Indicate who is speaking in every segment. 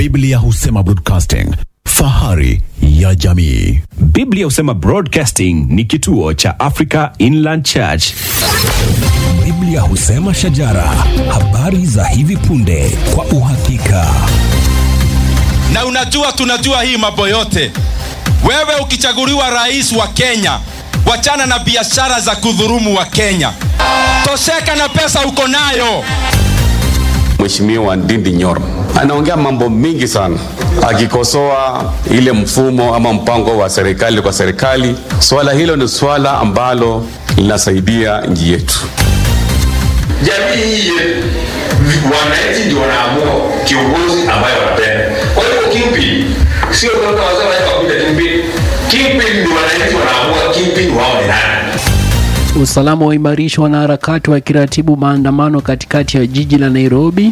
Speaker 1: Biblia husema broadcasting, fahari ya jamii.
Speaker 2: Biblia husema Broadcasting ni kituo cha Africa Inland Church.
Speaker 3: Biblia husema shajara, habari za hivi punde kwa uhakika.
Speaker 4: na unajua tunajua hii mambo yote wewe ukichaguliwa rais wa kenya wachana na biashara za kudhurumu wa kenya tosheka na pesa uko nayo
Speaker 5: Mheshimiwa Ndindi Nyoro anaongea mambo mingi sana, akikosoa ile mfumo ama mpango wa serikali kwa serikali. Swala hilo ni swala ambalo linasaidia nchi yetu.
Speaker 6: jamii hii yetu wananchi ndio wanaamua kiongozi ambaye wanapenda kwa hivyo kipi sio toka wazee wanaweza kuita kipi kipi ni wananchi wanaamua kipi wao ni nani
Speaker 7: Usalama waimarishwa na harakati wakiratibu maandamano katikati ya jiji la Nairobi.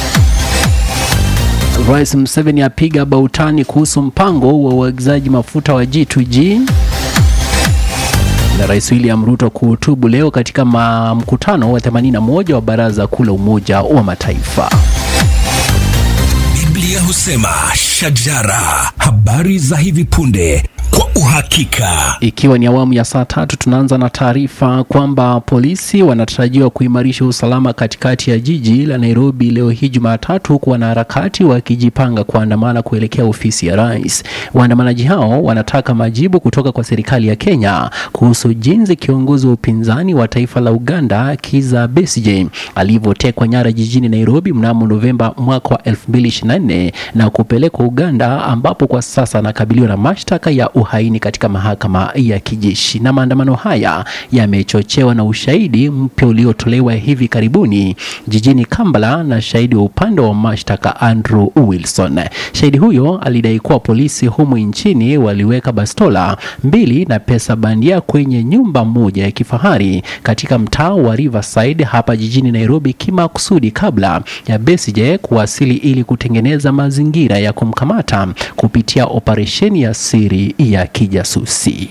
Speaker 7: Rais Museveni apiga bautani kuhusu mpango wa uagizaji mafuta wa G2G. Na Rais William Ruto kuhutubu leo katika ma- mkutano wa 81 wa Baraza Kuu la Umoja wa Mataifa.
Speaker 3: Biblia husema shajara, habari za hivi punde kwa uhakika.
Speaker 7: Ikiwa ni awamu ya saa tatu, tunaanza na taarifa kwamba polisi wanatarajiwa kuimarisha usalama katikati ya jiji la Nairobi leo hii Jumatatu, huku wanaharakati wakijipanga kuandamana kuelekea ofisi ya rais. Waandamanaji hao wanataka majibu kutoka kwa serikali ya Kenya kuhusu jinsi kiongozi wa upinzani wa taifa la Uganda Kizza Besigye alivyotekwa nyara jijini Nairobi mnamo Novemba mwaka wa 2024 na kupelekwa Uganda ambapo kwa sasa anakabiliwa na mashtaka ya uhaini katika mahakama ya kijeshi. Na maandamano haya yamechochewa na ushahidi mpya uliotolewa hivi karibuni jijini Kampala na shahidi wa upande wa mashtaka Andrew Wilson. Shahidi huyo alidai kuwa polisi humu nchini waliweka bastola mbili na pesa bandia kwenye nyumba moja ya kifahari katika mtaa wa Riverside hapa jijini Nairobi kimakusudi kabla ya Besigye kuwasili ili kutengeneza mazingira ya kumkamata kupitia operesheni ya siri ya kijasusi.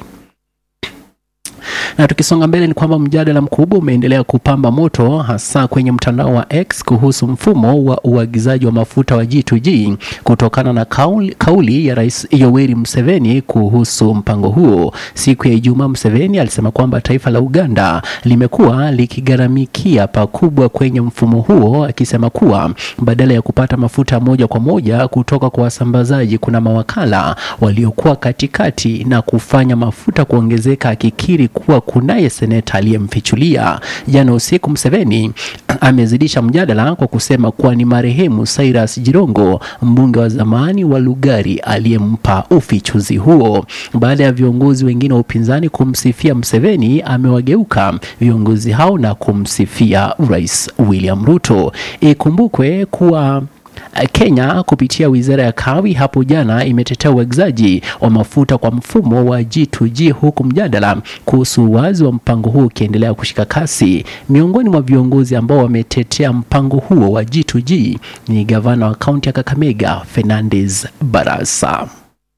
Speaker 7: Na tukisonga mbele ni kwamba mjadala mkubwa umeendelea kupamba moto hasa kwenye mtandao wa X kuhusu mfumo wa uagizaji wa mafuta wa G2G kutokana na kauli, kauli ya Rais Yoweri Museveni kuhusu mpango huo. Siku ya Ijumaa, Museveni alisema kwamba taifa la Uganda limekuwa likigharamikia pakubwa kwenye mfumo huo, akisema kuwa badala ya kupata mafuta moja kwa moja kutoka kwa wasambazaji, kuna mawakala waliokuwa katikati na kufanya mafuta kuongezeka, akikiri kuwa kunaye seneta aliyemfichulia. Jana usiku, Museveni amezidisha mjadala kwa kusema kuwa ni marehemu Cyrus Jirongo, mbunge wa zamani wa Lugari, aliyempa ufichuzi huo. Baada ya viongozi wengine wa upinzani kumsifia Museveni, amewageuka viongozi hao na kumsifia Rais William Ruto. Ikumbukwe kuwa Kenya kupitia wizara ya kawi hapo jana imetetea uagizaji wa mafuta kwa mfumo wa G2G huku mjadala kuhusu uwazi wa mpango huo ukiendelea kushika kasi. Miongoni mwa viongozi ambao wametetea mpango huo wa G2G ni gavana wa kaunti ya Kakamega Fernandes Barasa.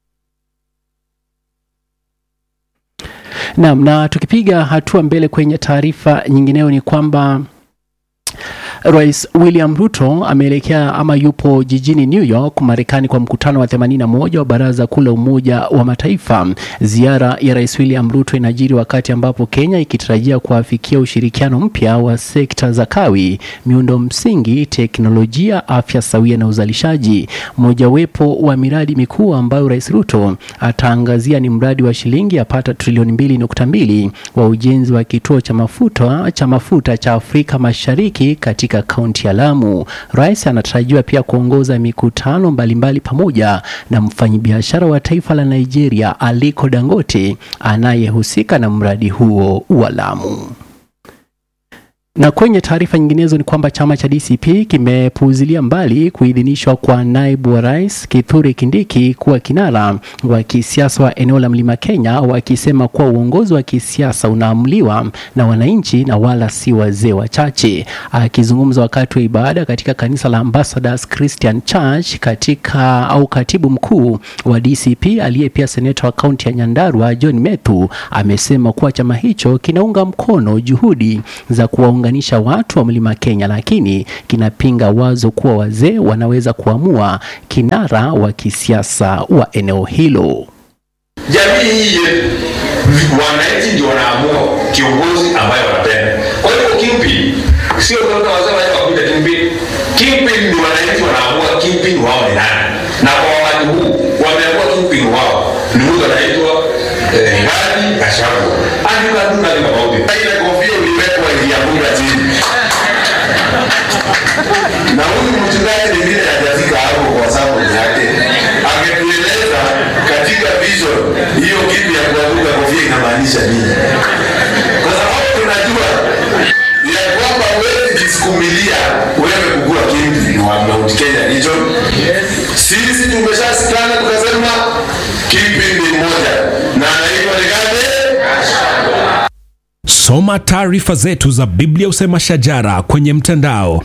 Speaker 7: Naam, na tukipiga hatua mbele kwenye taarifa nyingineyo ni kwamba Rais William Ruto ameelekea ama yupo jijini New York Marekani kwa mkutano wa 81 wa Baraza Kuu la Umoja wa Mataifa. Ziara ya Rais William Ruto inajiri wakati ambapo Kenya ikitarajia kuafikia ushirikiano mpya wa sekta za kawi, miundo msingi, teknolojia, afya sawia na uzalishaji. Mojawapo wa miradi mikuu ambayo Rais Ruto ataangazia ni mradi wa shilingi yapata trilioni 2.2 wa ujenzi wa kituo cha mafuta cha mafuta cha Afrika Mashariki katika kaunti ya Lamu. Rais anatarajiwa pia kuongoza mikutano mbalimbali pamoja na mfanyabiashara wa taifa la Nigeria Aliko Dangote anayehusika na mradi huo wa Lamu. Na kwenye taarifa nyinginezo ni kwamba chama cha DCP kimepuuzilia mbali kuidhinishwa kwa naibu wa rais Kithure Kindiki kuwa kinara wa kisiasa wa eneo la Mlima Kenya, wakisema kuwa uongozi wa kisiasa unaamuliwa na wananchi na wala si wazee wachache. Akizungumza wakati wa ibada katika kanisa la Ambassadors Christian Church katika au katibu mkuu wa DCP aliye pia seneta wa kaunti ya Nyandarua John Methu amesema kuwa chama hicho kinaunga mkono juhudi za kuwaunga kuunganisha watu wa mlima Kenya, lakini kinapinga wazo kuwa wazee wanaweza kuamua kinara wa kisiasa wa eneo hilo.
Speaker 6: jamii hii yetu wananchi ndio wanaamua kiongozi ambaye wanapenda kwa hivyo kimpi sio kama wasema hapa kuja kimpi kimpi ni wananchi wanaamua kimpi wao ni nani na kwa wakati huu wameamua kimpi wao ni mtu anaitwa eh, Rigathi Gachagua andika tu na tofauti ile kofia uliwekwa ilianguka chini na huyu mchungaji mwingine hajafika hapo kwa sababu yake angetueleza katika vision hiyo kitu ya kuanguka kofia inamaanisha nini kwa sababu tunajua ya kwamba huwezi jisukumilia wewe kukua kimpi wa Mount Kenya region sisi tumeshasikana tukasema kimpi ni mmoja na anaitwa Rigathi
Speaker 3: Soma taarifa zetu za Biblia Usema Shajara kwenye mtandao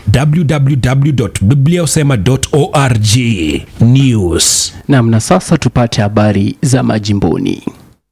Speaker 3: www.bibliausema.org. News.
Speaker 7: Nam, na sasa tupate habari za majimboni.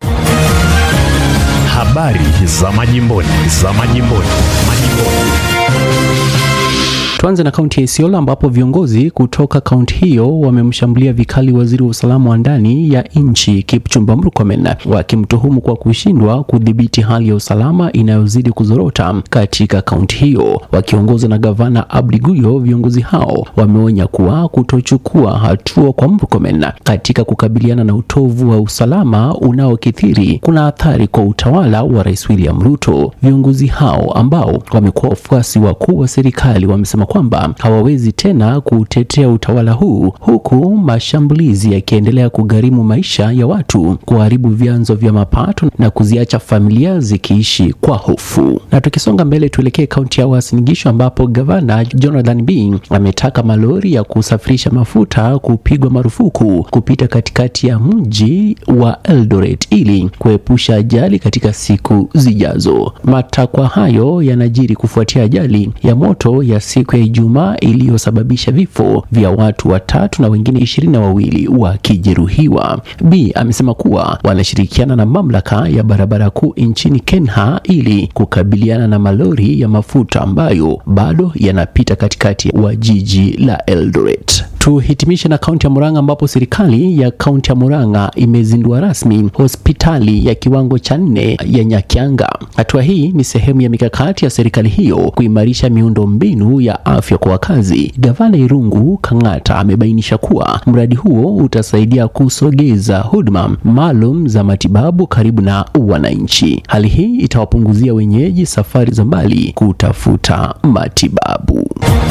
Speaker 1: Habari za majimboni, za majimboni, majimboni.
Speaker 7: Tuanze na kaunti ya Isiolo ambapo viongozi kutoka kaunti hiyo wamemshambulia vikali waziri wa usalama wa ndani ya nchi Kipchumba Murkomen wakimtuhumu kwa kushindwa kudhibiti hali ya usalama inayozidi kuzorota katika kaunti hiyo. Wakiongozwa na gavana Abdi Guyo, viongozi hao wameonya kuwa kutochukua hatua kwa Murkomen katika kukabiliana na utovu wa usalama unaokithiri kuna athari kwa utawala wa Rais William Ruto. Viongozi hao ambao wamekuwa wafuasi wakuu wa serikali wamesema kwamba hawawezi tena kutetea utawala huu huku mashambulizi yakiendelea kugharimu maisha ya watu, kuharibu vyanzo vya mapato na kuziacha familia zikiishi kwa hofu. Na tukisonga mbele, tuelekee kaunti ya Uasin Gishu ambapo gavana Jonathan Bii ametaka malori ya kusafirisha mafuta kupigwa marufuku kupita katikati ya mji wa Eldoret ili kuepusha ajali katika siku zijazo. Matakwa hayo yanajiri kufuatia ajali ya moto ya siku ya Ijumaa iliyosababisha vifo vya watu watatu na wengine ishirini na wawili wakijeruhiwa. B amesema kuwa wanashirikiana na mamlaka ya barabara kuu nchini Kenya ili kukabiliana na malori ya mafuta ambayo bado yanapita katikati wa jiji la Eldoret. Tuhitimishe na kaunti ya Murang'a ambapo serikali ya kaunti ya Murang'a imezindua rasmi hospitali ya kiwango cha nne ya Nyakyanga. Hatua hii ni sehemu ya mikakati ya serikali hiyo kuimarisha miundo mbinu ya afya kwa wakazi. Gavana Irungu Kang'ata amebainisha kuwa mradi huo utasaidia kusogeza huduma maalum za matibabu karibu na wananchi. Hali hii itawapunguzia wenyeji safari za mbali kutafuta matibabu.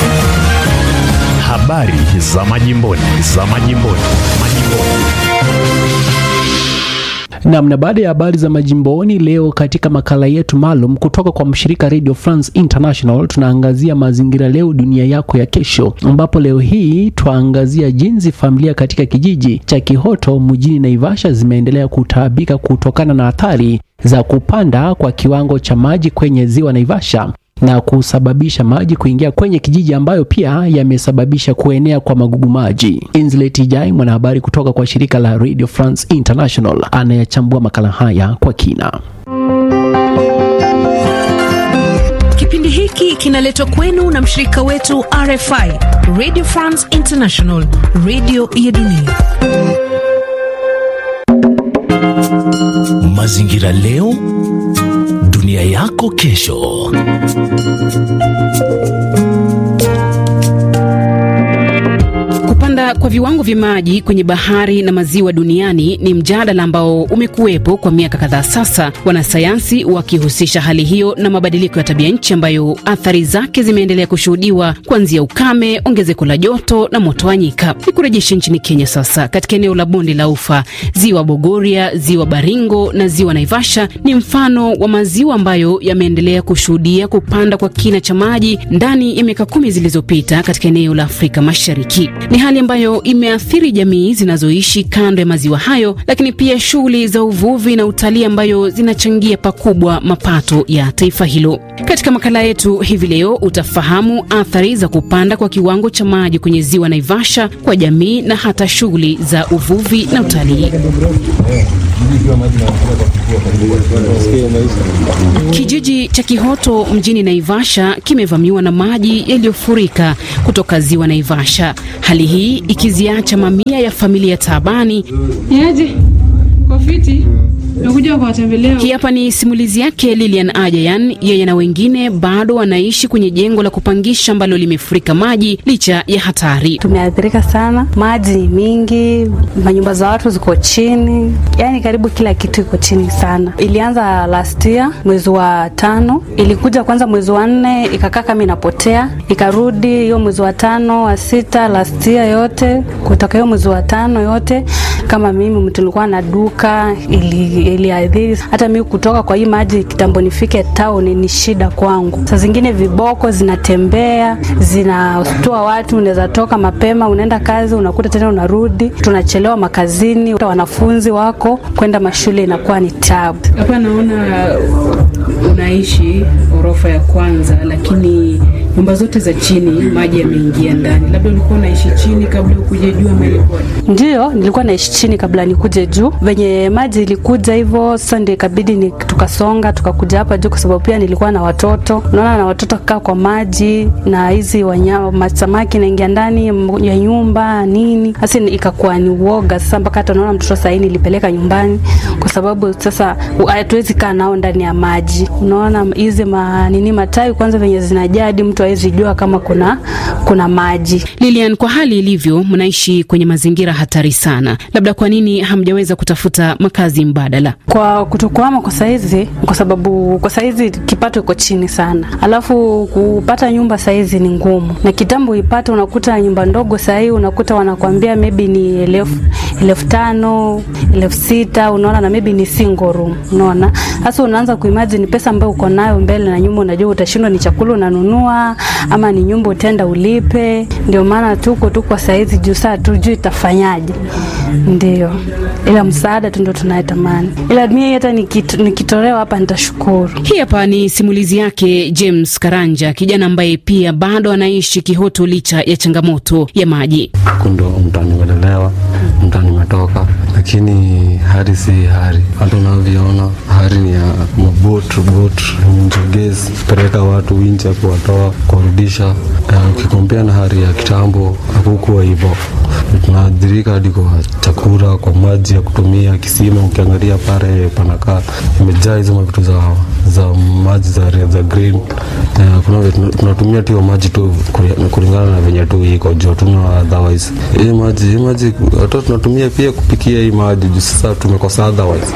Speaker 1: Habari za majimboni, za majimboni, majimboni.
Speaker 7: Nam, na baada ya habari za majimboni leo, katika makala yetu maalum kutoka kwa mshirika Radio France International, tunaangazia mazingira leo dunia yako ya kesho, ambapo leo hii twaangazia jinsi familia katika kijiji cha Kihoto mjini Naivasha zimeendelea kutaabika kutokana na athari za kupanda kwa kiwango cha maji kwenye ziwa Naivasha na kusababisha maji kuingia kwenye kijiji ambayo pia yamesababisha kuenea kwa magugu maji. Inzlet Ijai, mwanahabari kutoka kwa shirika la Radio France International, anayechambua makala haya kwa kina.
Speaker 8: Kipindi hiki kinaletwa kwenu na mshirika wetu RFI, Radio France International, radio ya dunia.
Speaker 3: Mazingira leo, dunia yako kesho.
Speaker 9: Kupanda kwa viwango vya maji kwenye bahari na maziwa duniani ni mjadala ambao umekuwepo kwa miaka kadhaa sasa, wanasayansi wakihusisha hali hiyo na mabadiliko ya tabia nchi ambayo athari zake zimeendelea kushuhudiwa kuanzia ukame, ongezeko la joto na moto wa nyika. Ni kurejesha nchini Kenya sasa, katika eneo la bonde la Ufa, ziwa Bogoria, ziwa Baringo na ziwa Naivasha ni mfano wa maziwa ambayo yameendelea kushuhudia kupanda kwa kina cha maji ndani ya miaka kumi zilizopita katika eneo la Afrika Mashariki. Ni hali hali ambayo imeathiri jamii zinazoishi kando ya maziwa hayo, lakini pia shughuli za uvuvi na utalii ambayo zinachangia pakubwa mapato ya taifa hilo. Katika makala yetu hivi leo utafahamu athari za kupanda kwa kiwango cha maji kwenye ziwa Naivasha kwa jamii na hata shughuli za uvuvi na utalii. Kijiji cha Kihoto mjini Naivasha kimevamiwa na maji yaliyofurika kutoka ziwa Naivasha, hali hii ikiziacha mamia ya familia taabani.
Speaker 10: Niaje? Kwa fiti? Nakuja kuwatembelea.
Speaker 9: Hii hapa ni simulizi yake Lilian Ajayan. Yeye na wengine bado wanaishi kwenye jengo la kupangisha ambalo limefurika maji licha ya hatari.
Speaker 11: Tumeathirika sana, maji ni mingi, manyumba za watu ziko chini, yaani karibu kila kitu iko chini sana. Ilianza last year mwezi wa tano, ilikuja kwanza mwezi wa nne, ikakaa kama inapotea, ikarudi hiyo mwezi wa tano, wa sita, last year yote, kutoka hiyo mwezi wa tano yote. Kama mimi mtu nilikuwa na duka, ili iliadhiri hata mimi kutoka kwa hii maji kitambo nifike town ni shida kwangu. Saa zingine viboko zinatembea zinastua watu, unaweza toka mapema unaenda kazi, unakuta tena unarudi, tunachelewa makazini, wanafunzi wako kwenda mashule inakuwa ni tabu.
Speaker 10: Hapa naona unaishi orofa ya kwanza, lakini nyumba zote za chini maji yameingia ndani. Labda ulikuwa unaishi chini kabla ukuje juu ama ilikuwa?
Speaker 11: Ndio, nilikuwa naishi chini kabla nikuje juu. Venye maji ilikuja hivyo, sasa ndio ikabidi ni tukasonga tukakuja hapa juu, kwa sababu pia nilikuwa na watoto. Unaona, na watoto kaa kwa maji na hizi wanyama samaki naingia ndani ya nyumba nini, sasa ikakuwa ni uoga sasa, mpaka hata unaona mtoto sahii nilipeleka nyumbani, kwa sababu sasa hatuwezi kaa nao ndani ya maji. Unaona hizi ma, nini matawi kwanza venye zinajaa hadi mtu hawezi jua kama kuna kuna maji.
Speaker 9: Lilian, kwa hali ilivyo, mnaishi kwenye mazingira hatari sana, labda kwa nini hamjaweza kutafuta makazi mbadala?
Speaker 11: Kwa kutokuama kwa saizi, kwa sababu kwa saizi kipato iko chini sana, alafu kupata nyumba saizi ni ngumu, na kitambo ipate, unakuta nyumba ndogo sahii unakuta wanakwambia maybe ni elfu elfu tano elfu sita unaona, na maybe ni single room, unaona. Sasa unaanza kuimagine pesa ambayo uko nayo mbele na nyuma, unajua utashindwa ni chakula unanunua ama ni nyumba utaenda ulipe. Ndio maana tuko tu kwa saizi juu saa tujui itafanyaje, ndio ila msaada tu ndio tunayetamani, ila mimi hata nikit, nikitolewa hapa nitashukuru.
Speaker 9: Hii hapa ni simulizi yake James Karanja, kijana ambaye pia bado anaishi Kihoto licha ya changamoto ya maji.
Speaker 12: Kundo mtani umelelewa, mtani umetoka, lakini hali si hali. Hata unavyoona hali ni ya mabot bot njogezi peleka watu wincha kuwatoa kuwarudisha. Ukikompea na hali ya kitambo hakukuwa hivyo, tunaadhirika hadi kwa chakula, kwa maji ya kutumia kisima. Ukiangalia pale panakaa imejaa hizo mavitu za, za maji za, za green. Uh, kuna tunatumia tu maji tu kulingana na venye tu iko juu, tuna otherwise hii maji hii maji hata tunatumia pia kupikia hii maji juu sasa tumekosa otherwise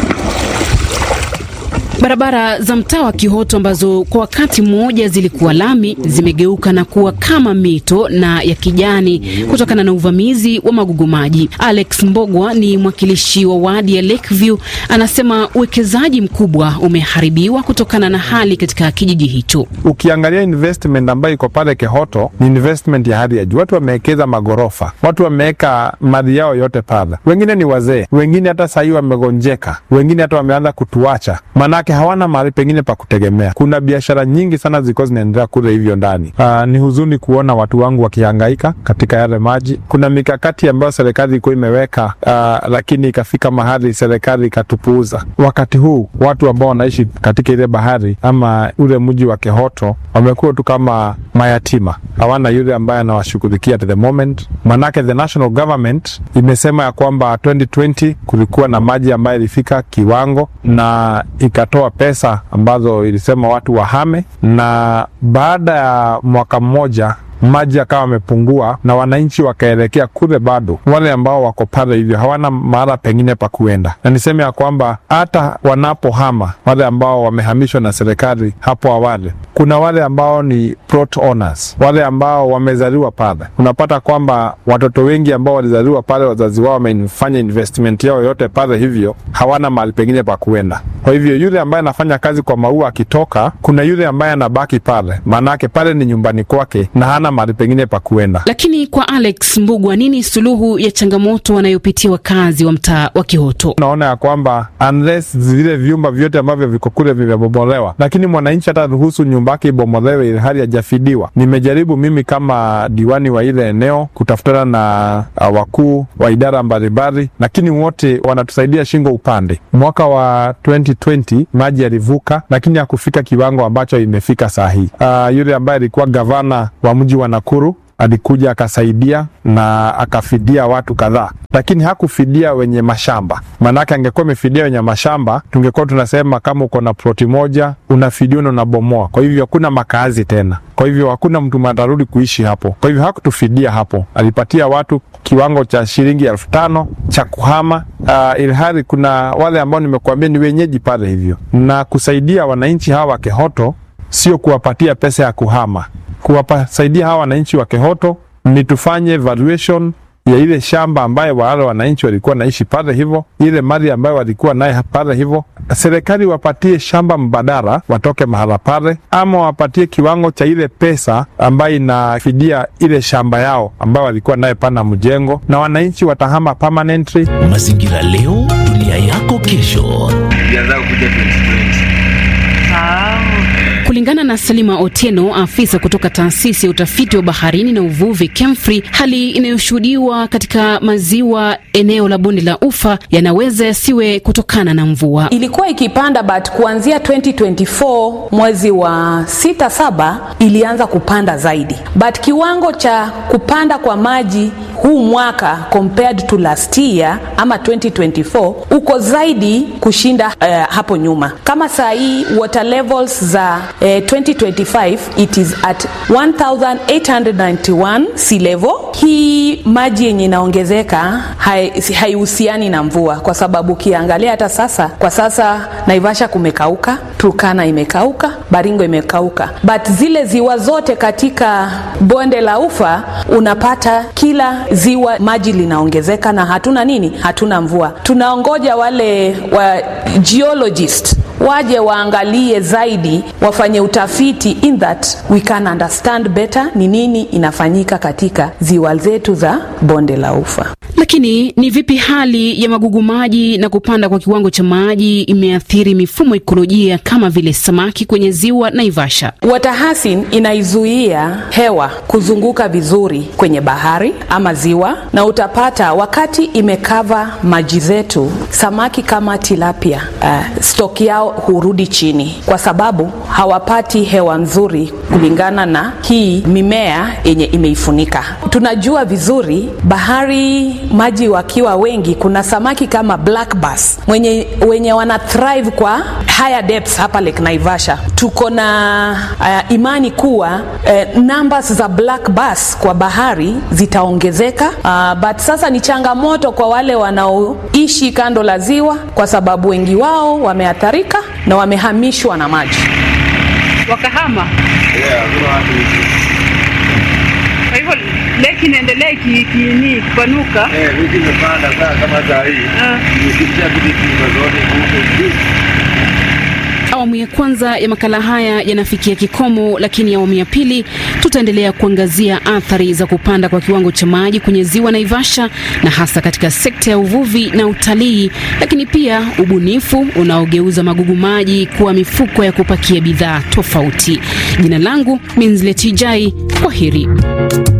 Speaker 9: Barabara za mtaa wa Kihoto ambazo kwa wakati mmoja zilikuwa lami zimegeuka na kuwa kama mito na ya kijani kutokana na uvamizi wa magugu maji. Alex Mbogwa ni mwakilishi wa wadi ya Lakeview, anasema uwekezaji mkubwa umeharibiwa kutokana na hali katika kijiji hicho.
Speaker 13: Ukiangalia investment ambayo iko pale Kihoto ni investment ya hali ya juu. Watu wamewekeza magorofa, watu wameweka mali yao yote pale. Wengine ni wazee, wengine hata sahii wamegonjeka, wengine hata wameanza kutuacha manake hawana mahali pengine pa kutegemea. Kuna biashara nyingi sana zilikuwa zinaendelea kule hivyo ndani. Uh, ni huzuni kuona watu wangu wakihangaika katika yale maji. Kuna mikakati ambayo serikali ilikuwa imeweka, uh, lakini ikafika mahali serikali ikatupuuza. Wakati huu watu ambao wanaishi katika ile bahari ama ule mji wa Kehoto wamekuwa tu kama mayatima, hawana yule ambaye anawashughulikia at the moment. Manake the national government imesema ya kwamba 2020 kulikuwa na maji ambayo ilifika kiwango na ikatoa pesa ambazo ilisema watu wahame, na baada ya mwaka mmoja maji yakawa yamepungua na wananchi wakaelekea kule, bado wale ambao wako pale hivyo hawana mahala pengine pa kuenda, na niseme ya kwamba hata wanapohama wale ambao wamehamishwa na serikali hapo awali, kuna wale ambao ni plot owners, wale ambao wamezaliwa pale. Unapata kwamba watoto wengi ambao walizaliwa pale, wazazi wao wamefanya investment yao yote pale, hivyo hawana mahali pengine pa kuenda. Kwa hivyo yule ambaye anafanya kazi kwa maua akitoka, kuna yule ambaye anabaki pale, maanake pale ni nyumbani kwake na hana mahali pengine pa kuenda.
Speaker 9: Lakini kwa Alex Mbugwa, nini suluhu ya changamoto wanayopitia wakazi wa mtaa wa Kihoto?
Speaker 13: Naona ya kwamba unless zile vyumba vyote ambavyo viko kule vimebomolewa, lakini mwananchi hata ruhusu nyumba yake ibomolewe ili hali hajafidiwa. Nimejaribu mimi kama diwani wa ile eneo kutafutana na uh, wakuu wa idara mbalimbali, lakini wote wanatusaidia shingo upande. Mwaka wa 2020 maji yalivuka, lakini hakufika kiwango ambacho imefika saa hii. Uh, yule ambaye alikuwa gavana wa mji wa Nakuru alikuja akasaidia na akafidia watu kadhaa, lakini hakufidia wenye mashamba. Maanake angekuwa amefidia wenye mashamba, tungekuwa tunasema kama uko na ploti moja unafidia na unabomoa, kwa hivyo hakuna makazi tena, kwa hivyo hakuna mtu atarudi kuishi hapo. Kwa hivyo hakutufidia hapo, alipatia watu kiwango cha shilingi elfu tano cha kuhama. Uh, ilhali kuna wale ambao nimekuambia ni wenyeji pale, hivyo na kusaidia wananchi hawa wa Kehoto sio kuwapatia pesa ya kuhama kuwasaidia hawa wananchi wa Kehoto ni tufanye valuation ya ile shamba ambayo wale wananchi walikuwa naishi pale, hivyo ile mali ambayo walikuwa naye pale, hivyo serikali wapatie shamba mbadala, watoke mahala pale, ama wapatie kiwango cha ile pesa ambayo inafidia ile shamba yao ambayo walikuwa naye pana mjengo, na wananchi watahama permanently.
Speaker 1: Mazingira leo, dunia yako kesho.
Speaker 9: Kulingana na Salima Otieno, afisa kutoka taasisi ya utafiti wa baharini na uvuvi KEMFRI, hali inayoshuhudiwa katika maziwa eneo la bonde la Ufa yanaweza yasiwe kutokana na mvua.
Speaker 14: Ilikuwa ikipanda but kuanzia 2024 mwezi wa sita saba ilianza kupanda zaidi, but kiwango cha kupanda kwa maji huu mwaka compared to last year ama 2024 uko zaidi kushinda uh, hapo nyuma. Kama saa hii water levels za uh, 2025 it is at 1891 sea level. Hii maji yenye inaongezeka haihusiani hai na mvua, kwa sababu ukiangalia hata sasa, kwa sasa Naivasha kumekauka, Turkana imekauka, Baringo imekauka, but zile ziwa zote katika bonde la Ufa unapata kila ziwa maji linaongezeka na hatuna nini, hatuna mvua. Tunaongoja wale wa geologist waje waangalie zaidi, wafanye utafiti in that we can understand better ni nini inafanyika katika ziwa zetu za bonde la Ufa.
Speaker 9: Lakini ni vipi hali ya magugu maji na kupanda kwa kiwango cha maji imeathiri mifumo ekolojia kama vile samaki kwenye ziwa Naivasha?
Speaker 14: Watahasin inaizuia hewa kuzunguka vizuri kwenye bahari ama ziwa, na utapata wakati imekava maji zetu, samaki kama tilapia uh, stoki yao hurudi chini kwa sababu hawapati hewa nzuri kulingana na hii mimea yenye imeifunika. Tunajua vizuri bahari maji wakiwa wengi, kuna samaki kama black bass mwenye, wenye wana thrive kwa higher depths hapa Lake Naivasha. Tuko na uh, imani kuwa uh, numbers za black bass kwa bahari zitaongezeka, uh, but sasa ni changamoto kwa wale wanaoishi kando la ziwa, kwa sababu wengi wao wameathirika na wamehamishwa na maji
Speaker 10: wakahama.
Speaker 6: Yeah,
Speaker 10: kwa hivyo leki inaendelea ikini kupanuka.
Speaker 6: Eh, miti imepanda saa kama saa hii. Nikitia vitu zote huko juu.
Speaker 9: Awamu ya kwanza ya makala haya yanafikia kikomo, lakini awamu ya pili tutaendelea kuangazia athari za kupanda kwa kiwango cha maji kwenye ziwa Naivasha na hasa katika sekta ya uvuvi na utalii, lakini pia ubunifu unaogeuza magugu maji kuwa mifuko ya kupakia bidhaa tofauti. Jina langu Minzleti Jai, kwa heri.